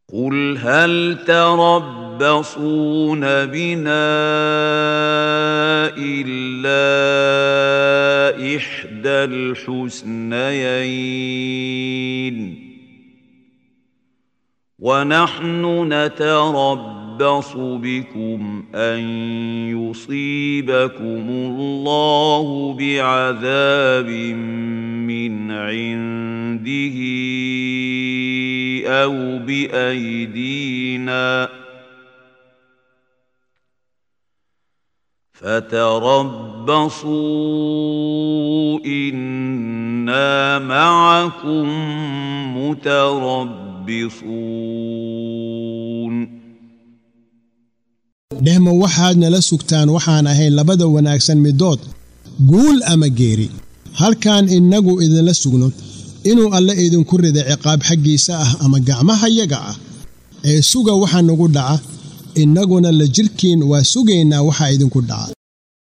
قل هل تربصون بنا إلا إحدى الحسنيين ونحن نتربص بكم أن يصيبكم الله بعذاب من عنده أو بأيدينا فتربصوا إنا معكم متربصون dhehma waxaad nala sugtaan waxaan ahayn labada wanaagsan middood guul ama geeri halkaan innagu idinla sugno inuu alle idinku rida ciqaab xaggiisa ah ama gacmahayaga ah ee suga waxa nagu dhaca innaguna la jidhkiin waa sugaynaa waxa idinku dhaca